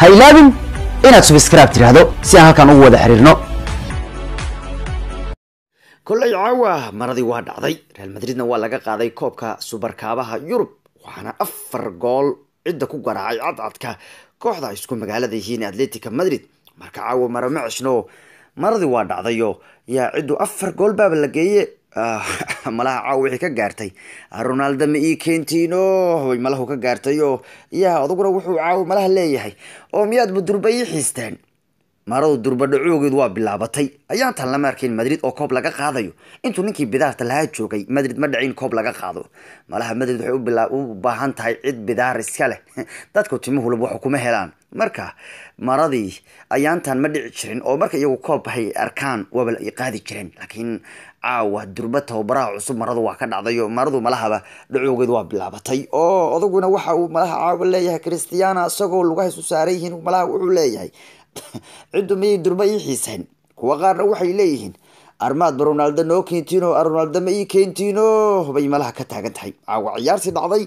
ha ilaabin inaad subscribe tiraahdo si aan halkan ugu wada xiriirno kolley caawa maradii waa dhacday real madridna waa laga qaaday koobka subarkaabaha yurub waxaana afar gool cidda ku garaacay cadcadka kooxda ay isku magaalada yihiin atletica madrid marka caawa mara ma ceshno maradii waa dhacdayo yaa ciddu afar gool baaba la geeye malaha caawa wixii ka gaartay ronaldo ma ii keentino way malahu ka gaartayo yaa aduguna wuxuu caawa malaha leeyahay oo miyaad budurba ii xiisteen maradu durbadhacoogeedu waa bilaabatay ayaantan lama arkayn madrid oo koob laga qaadayo intuu ninkii bidaarta lahaa joogay madrid ma dhacin koob laga qaado malaha madrid waxay u baahan tahay cid bidaar iska leh dadku timuhulub wax kuma helaan marka maradii ayaantan ma dhici jirin oo marka iyagu koob hay arkaan waaba ay qaadi jireen laakiin caawa durba tababaraha cusub maradu waa ka dhacdayo maradu malahaba dhacoogeedu waa bilaabatay oo adaguna waxa uu malaha caawa leeyahay christiana isagoo lugahaysu saaran yihiin malaha wuxuu leeyahay ciddu miyay durba ii xiiseen kuwa qaarna waxay leeyihiin armaadba ronaldo noo keentino ronaldo ma ii keentino bay malaha ka taagan tahay caawa ciyaartii dhacday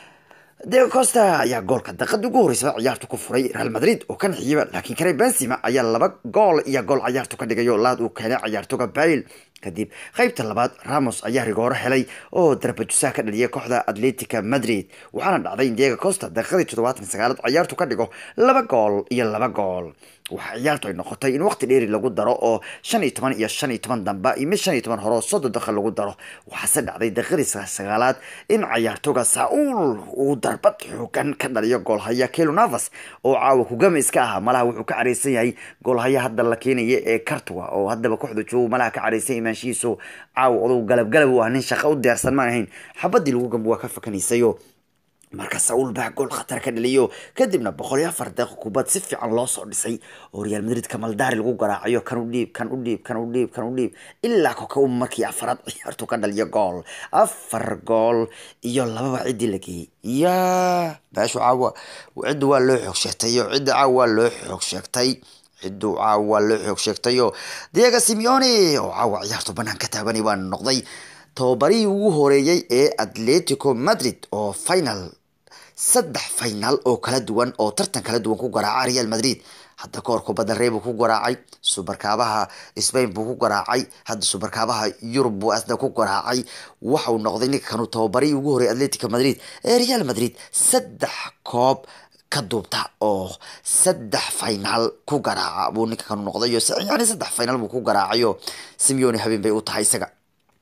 diego costa ayaa goolka daqadii ugu horreysaba ciyaartu ku furay real madrid oo kan xiyiba laakiin kare benzima ayaa laba gool iyo gool ciyaartu ka dhigayo laad uu keenay ciyaartoga bail kadib qeybta labaad ramos ayaa rigooro helay oo darbajusaha ka dhaliyay kooxda atletica madrid waxaana dhacday in diego costa daqiiqadii toddobaatan sagaalaad ciyaartu ka dhigo laba gool iyo laba gool waxaa ciyaartu ay noqotay in waqti dheeri lagu daro oo shan iyo toban iyo shan iyo toban damba iyo mid shan iyo toban hore oo soddon daqiiq lagu daro waxaase dhacday daqiiqadii sagaalaad in ciyaartoga saul uu darbad xoogan ka dhaliyo goolhaya kelo navas oo caawa kugama iska ahaa malaha wuxuu ka careysan yahay goolhaya hadda la keenaya ee cartuga oo haddaba kooxda joogo malaha ka careysan imaanshihiisu caawa odow galab galab u ah nin shaqo u diyaarsan ma ahayn xabadii lagu gamba waa ka fakanaysayo marka saul baa gool khatar ka dhaliyo kadibna boqol iyo afar daqiiq kubad si fiican loo soo dhisay oo real madrid kamaldaari lagu garaacayo kan u dhiib kan u dhiib kan u dhiib kan u dhiib ilaa koka u markii afaraad ciyaartu ka dhaliyo gool afar gool iyo lababa ciddii la geeyey ya baashu caawa ciddu waa loo xoog sheegtay oo cidda caawa waa loo xoog sheegtay ciddu caawa waa loo xoog sheegtayo diego simeone oo caawa ciyaartu banaan ka taabanay waa noqday tababarihii ugu horeeyey ee atletico madrid oo final saddex final oo kala duwan oo tartan kala duwan ku garaaca real madrid hadda kahor kubadda rey buu ku garaacay subarkaabaha spain buu ku garaacay hadda subarkaabaha yurub buu asna ku garaacay waxauu noqday ninka kanuu tababarihii ugu horreeyay atletico madrid ee real madrid saddex koob ka duubta oo saddex final ku garaaca buu ninka kanu noqdayo yani saddex final buu ku garaacayo simeone habeen bay u tahay isaga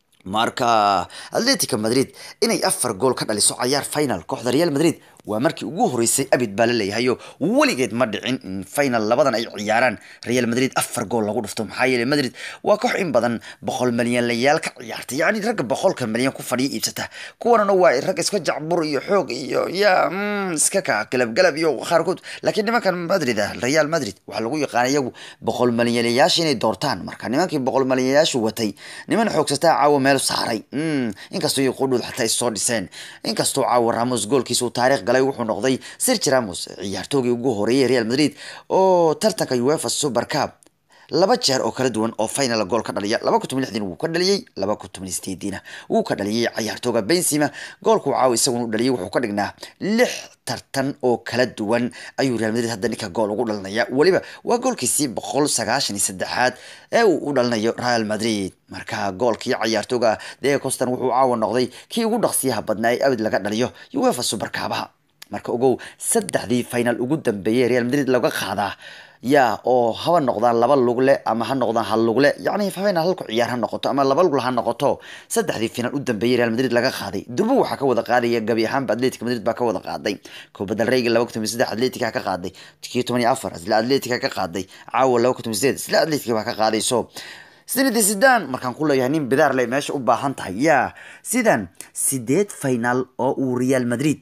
marka atletica madrid inay afar gool ka dhaliso cayaar final kooxda real madrid waa markii ugu horeysay abid baa la leeyahayo weligeed ma dhicin in final labadan ay ciyaaraan real madrid afar gool lagu dhufto maxaa yeele madrid waa koox in badan boqol malyanlayaal ka ciyaarta yacni ragga boqolka malyan ku fadhiya iibsata kuwanana waa rag iska jacbur iyo xoog iyo ya iska ka galabgalab iyo qaarkood laakiin nimankan madrid ah real madrid waxaa lagu yaqaana iyagu boqol malyanlayaasha inay doortaan marka nimankii boqol malyanlayaashu watay niman xoogsataa caawa meel saaray inkastoo iyo qudhud xataa ay soo dhiseen inkastoo caawa ramos goolkiisa uu taariikh galay wuxuu noqday sergi ramos ciyaartoogii ugu horeeyay real madrid oo tartanka uefa super cup laba jeer oo kala duwan oo final gool ka dhaliya laba kun toban lixdiina wuu ka dhaliyey laba kun toban sideediina wuu ka dhaliyey ciyaartooga benzima goolkuu caawa isaguna u dhaliyay wuxuu ka dhignaa lix tartan oo kala duwan ayuu real madrid hadda ninka gool ugu dhalinaya weliba waa goolkiisii boqol sagaashan iyo saddexaad ee uu u dhalinayo real madrid marka goolkii ciyaartooga dee costan wuxuu caawa noqday kii ugu dhaqsiyaha badnaa ee abid laga dhaliyo uefa superkaabaha marka ogow saddexdii final ugu dambeeyey real madrid laga qaadaa yaa oo haba noqdaan laba lugle ama ha noqdaan hal lugle yacni final halku ciyaar ha noqoto ama laba lugle ha noqoto saddexdii final u dambeeyey real madrid laga qaaday durbo waxaa ka wada qaadaya gabi ahaanba atletica madrid baa ka wada qaaday kubadda reyga laba kun toban saddex atletica ka qaaday kii toban iyo afar isla atletica ka qaaday caawa laba kun toban sideed isla atletica baa ka qaadayso sinadi sidan markaan ku leeyahay nin bidaar le meesha u baahan tahay yaa sidan sideed final oo uu real madrid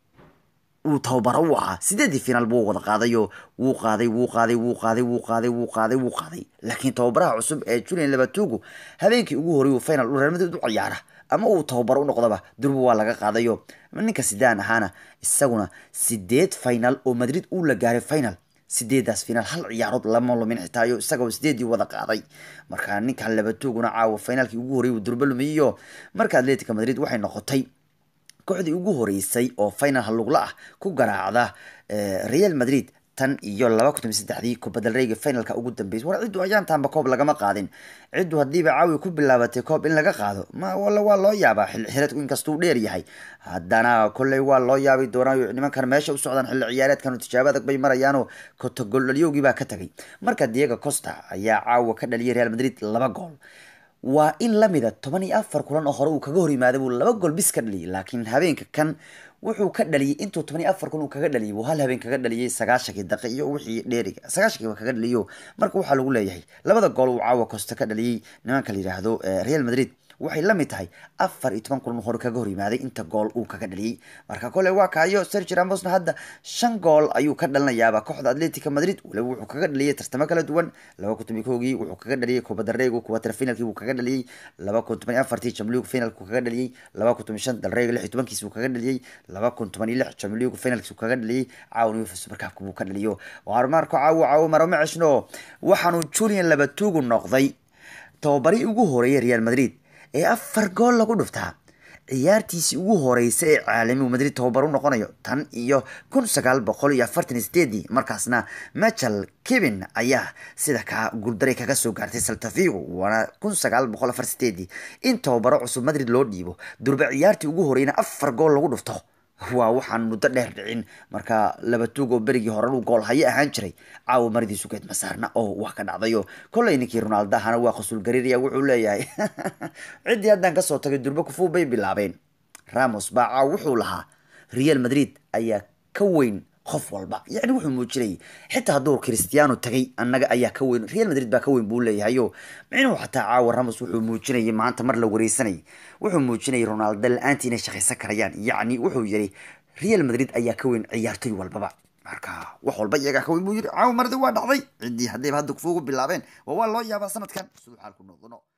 uu tababaro u ahaa sideedii finaal buu wada qaadayo wuu qaaday wuu qaaday wuu qaaday wuu qaaday wuu qaaday wuu qaaday laakiin tababaraha cusub ee julian labatugu habeenkii ugu horey uu final u real madrid u ciyaara ama uu tababaro u noqdaba durba waa laga qaadayo ninka sidaan ahaana isaguna sideed final oo madrid uu la gaaray final sideedaas finaal hal ciyaarood lama lumin xitaayo isagoo sideedii wada qaaday marka ninkan labatuguna caawa finaalkii ugu horreeyay uu durba lumiyo marka atletica madrid waxay noqotay kooxdii ugu horeysay oo final halugla ah ku garaacda real madrid tan iyo laba kun saddexdii kubadalreyga finalka ugu dambeysay war ciddu ayaantaanba koob lagama qaadin ciddu haddiiba caawi ku bilaabatay koob in laga qaado ma walla waa loo yaabaa xilli xireedku inkastuu dheer yahay haddana kolley waa loo yaabi doonaa nimankan meesha u socdaan xilli ciyaareedkan tijaabo adag bay marayaanoo kotogoldhalyowgii baa ka tagay marka diego costa ayaa caawa ka dhaliyay real madrid laba gool waa in lamida toban iyo afar kulan oo hore uu kaga hor yimaaday buu laba gool bis ka dhaliyay laakiin habeenka kan wuxuu ka dhaliyay intuu toban iyo afar kun uu kaga dhaliyay buu hal habeen kaga dhaliyay sagaashankii daqi iyo wixii dheeriga sagaashankii waa kaga dhaliyo marka waxaa lagu leeyahay labada gool uu caawa costa ka dhaliyay nimanka la yidhaahdo real madrid waxay la mid tahay afar iyo toban kulan hore kaga hor yimaaday inta gool uu kaga dhaliyey marka kole waa kaayo sergi ramosna hadda shan gool ayuu ka dhalinayaaba kooxda atletica madrid waliba wuxuu kaga dhaliyay tartamo kala duwan laba kun toban koogii wuxuu kaga dhaliyay kubadareegu kuwatar finalkii buu kaga dhaliyey laba kun toban iyo afartii jamligu finalku kaga dhaliyey laba kun toban shan dalreega lix iyo tobankiis buu kaga dhaliyey laba kun toban iyo lix jamligu finalkiis buu kaga dhaliyey caawan uefa supercupka buu ka dhaliyo waar marko caawo caawo marama ceshno waxaanu julian labatuugu noqday tababari ugu horeeyay real madrid ee afar gool lagu dhuftaa ciyaartiisii ugu horeysa ee caalamigu madrid tababar u noqonayo tan iyo kun sagaal boqol iyo afartan iyo sideedii markaasna michel kevin ayaa sida kaa guuldaray kaga soo gaartay saltafigo waana kun sagaal boqol afar sideedii in tababaro cusub madrid loo dhiibo durba ciyaartii ugu horeyna afar gool lagu dhufto waa waxaan muddo dheer dhicin marka laba tuug oo berigii hore uu gool haye ahaan jiray caawa maridiisu geed masaarna oo wax ka dhacdayo kolley ninkii ronaldahana waa khusul gariiraya wuxuu leeyahay ciddii haddaan kasoo tagay durbo kufuu bay bilaabeen ramos baa caaw wuxuu lahaa real madrid ayaa ka weyn qof walba yacni wuxuu muujinayay xitaa hadduu christiano tagay annaga ayaa ka weyn real madrid baa ka weyn buu leeyahayo micnuhu xataa caawa ramos wuxuu muujinayay maanta mar la wareysanayay wuxuu muujinayay ronaldo la-aantii inay shaqaysan karayaan yacni wuxuu yiri real madrid ayaa ka weyn ciyaartoy walbaba marka wax walba iyagaa ka weyn buu yiri caawa mardi waa dhacday ciddii haddayba hadda kufuugu bilaabeen waa waa loo yaabaa sanadkan siduu xaalku noqdono